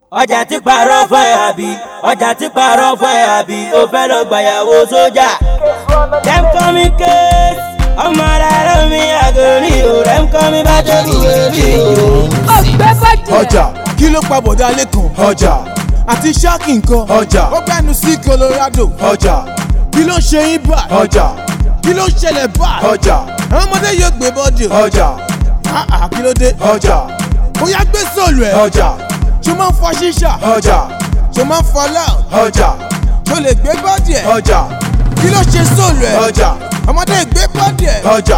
ọjà ti parọ́ fún ẹ àbí ọjà ti parọ́ fún ẹ àbí o fẹ́ lọ gbàyàwó sójà. dem call me case ọmọ rárá mi àgòrí o dem call me bá tóbi wèmí o. ọgbẹ́ bàjẹ́. ọjà kí ló pa bọ̀dá lẹ́kàn ọjà àti ṣáàkì nǹkan ọjà ó gbẹ́nu sí colorado ọjà kí ló ṣe yín bá ọjà kí ló ṣẹlẹ̀ bá ọjà àwọn ọmọdé yóò gbé bọ́dì ọjà àà kí ló dé ọjà ó yá gbé sóòlù ẹ̀ ọjà ṣó máa ń fọ ṣíṣà ọjà ṣó máa ń fọ loud ọjà ṣó lè gbé bọ́dì ẹ̀ ọjà kí ló ṣe sóòlù ẹ̀ ọjà ọmọdé gbé bọ́dì ẹ̀ ọjà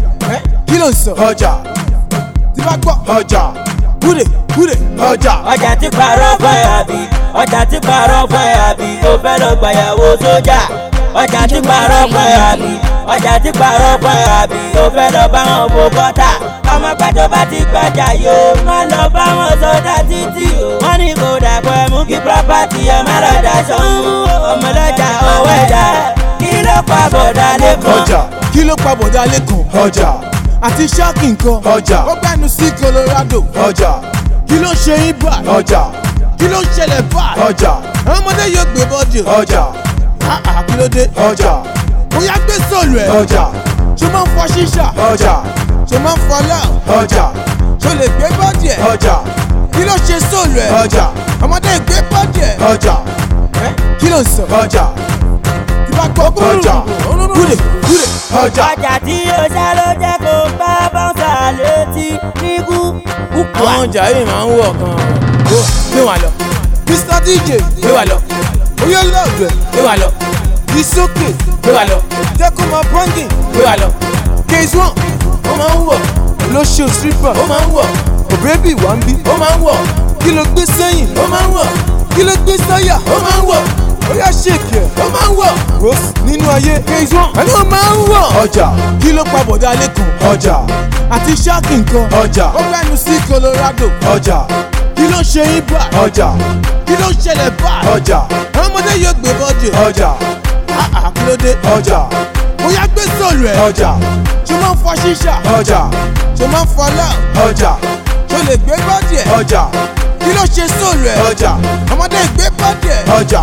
kí ló ń sọ ọjà tí bá gbọ́ ọjà kúrè kúrè ọjà. ọjà ti parọ́ fún ẹ àbí ọjà ti parọ́ fún ẹ àbí o fẹ́ lọ gbàyàwó sójà. ọjà ti parọ́ fún ẹ àbí ọjà ti parọ́ fún ẹ àbí o fẹ́ lọ bá wọn fò kọ́tà. ọmọ pẹ́tọ́ bá ti gbàjà yóò má lọ bá wọn sọdá títì o. wọ́n ní kò dàpọ̀ ẹ̀ mú kí pírọ́pátì ẹ̀ má lọ daṣọ ń mú ọmọlọ́jà ọwọ́ ẹ̀dá kí ló pa bọ̀dá lẹ́kọ̀ọ́. ọjà kí ló pa bọ̀dá lẹ́kàn ọjà àti ṣáàkì nǹkan ọjà ó gbẹ́nu sí colorado ọjà kí ló ṣe yín bá ọjà kí ló ṣẹlẹ̀ bá ọjà àwọn ọmọdé yóò gbé bọ́dì ọjà àà kí ló dé ọjà ó yá gbé sóòlù ẹ̀ ọjà ṣó máa ń fọ ṣíṣà ọjà ṣó máa ń fọ loud ọjà ṣó lè gbé bọ́dì ẹ̀ ọjà kí ló ṣe sóòlù ẹ̀ ọjà ọmọdé gbé bọ́dì ẹ̀ ọjà kí ló ń sọ ọjà tí bá gbọ́ ọjà kúrè kúrè ọjà. ọjà tí yóò ṣá ló jẹ́ kó bá bọ́ǹsà létí níkú. àwọn ọjà yìí máa ń wọ̀ gan-an. gbé wà lọ. mr dj gbé wà lọ. oyè lọ́ọ̀dù ẹ̀ gbé wà lọ. ìsókè gbé wà lọ. tẹ́kọ̀ máa bọ́ǹgì gbé wà lọ. case one ó máa ń wọ̀. lóṣù stripper ó máa ń wọ̀. òbẹ́bí wà ń bí ó máa ń wọ̀. kí ló gbé sẹ́yìn ó máa ń wọ̀. kí ló gbé sáyà ó máa ń wọ̀. Oya ṣèkì ẹ̀ ó máa ń wọ̀. Rose nínú ayé case one ẹni ó máa ń wọ̀. ọjà kí ló pa bọ̀dá lẹ́kàn ọjà àti ṣáàkì nǹkan ọjà ó gbẹ́nu sí colorado ọjà kí ló ṣe yín bá ọjà kí ló ṣẹlẹ̀ bá ọjà àwọn ọmọdé yóò gbé bọ́dì ọjà àà kí ló dé ọjà ó yá gbé sóòlù ẹ̀ ọjà ṣó máa ń fọ ṣíṣà ọjà ṣó máa ń fọ loud ọjà ṣó lè gbé bọ́dì ẹ̀ ọjà kí ló ṣe sóòlù ẹ̀ ọjà ọmọdé gbé bọ́dì ẹ̀ ọjà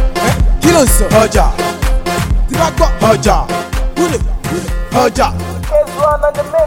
kí ló ń sọ ọjà tí bá gbọ́ ọjà kúrè kúrè ọjà. Case one on the mix.